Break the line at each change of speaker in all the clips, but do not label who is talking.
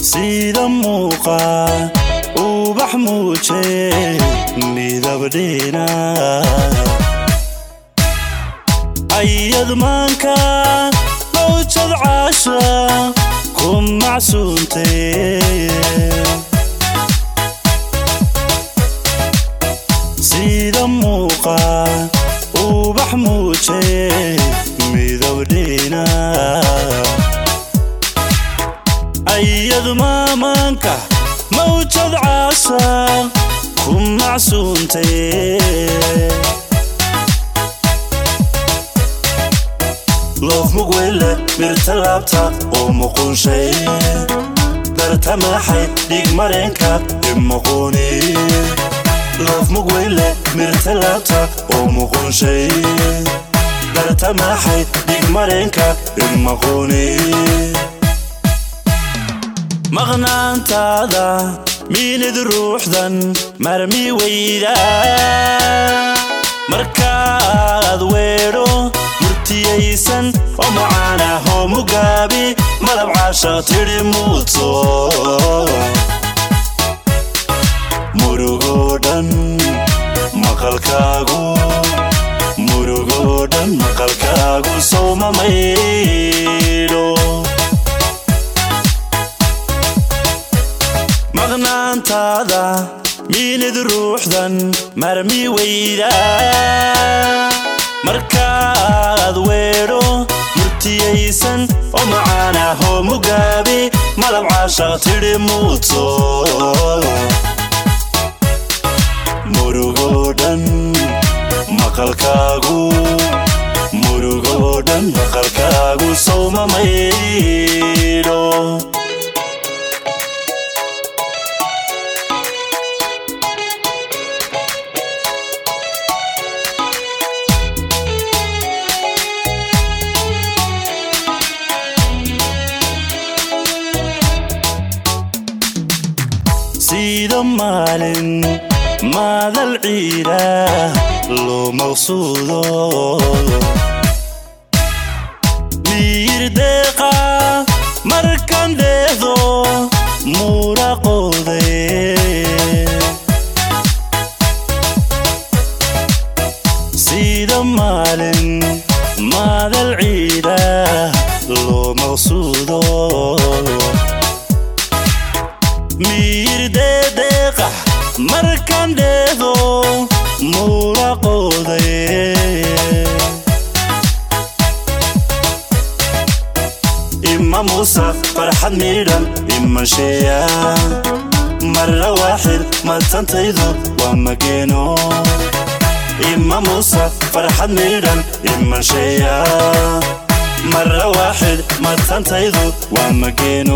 sida muuqa ubax muuje midabdhina ayad maanka mawjad caasha ku macsuuntay sida muuqa ubax muuje midabdhina ayad maamaanka mawjad caasa ku macsuuntay loof mugweyle mirta laabta oo muqunshay darta madaxay dhig mareenka imuquuni loof mugweyle mirta laabta oo muqunshay darta madaxay dhig mareenka imuquuni maqnaantaada miinid ruuxdan marmi weyda markaad weedho murtiyaysan oo macaanahoo mugaabi malab caasha tidhi muuto murugoo dhan maqalkaagu murugoo dhan maqalkaagu sowma maydho maqnaantaada miinid ruuxdan marmi weyda markaad weedho murtiyaysan oo macaanahoo mugaabi malab caasha tidhi muuto murugoo dhan maqalkaagu murugoo dhan maqalkaagu sowma maydho sida maalin maadal ciida loo maqsuudo miyir deeqa markan dheehdo muuraqooday sida maalin maadal ciida loo maqsuudo miyir deedeeqa markan dheehdo muuraqooday ima muusa farxad miidhan imasheeya marra waaxid matantaydu waa mageeno ima muusa farxad miidhan imasheeya marra waaxid matantaydu waa mageeno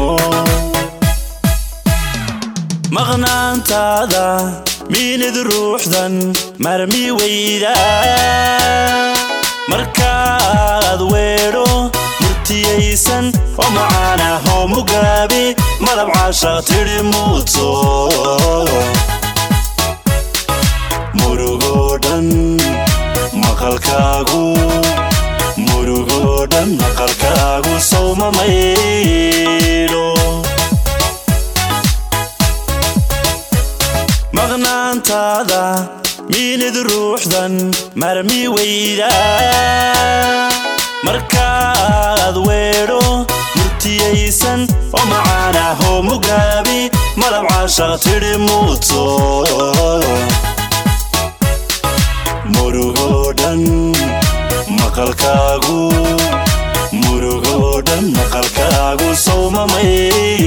maqnaantaada miinid ruuxdan marmi weyda markaad weedho murtiyaysan oo macaanahoo mugaabi malab caasha tidhi muuto murugoo dhan maqalkaagu murugoo dhan maqalkaagu sowma maydho maqnaantaada miinid ruuxdan marmi weyda markaad weedho murtiyaysan oo macaanahoo mugaabi malab caasha tidhi muuto murugoo dhan maqalkaagu murugoo dhan maqalkaagu sowma may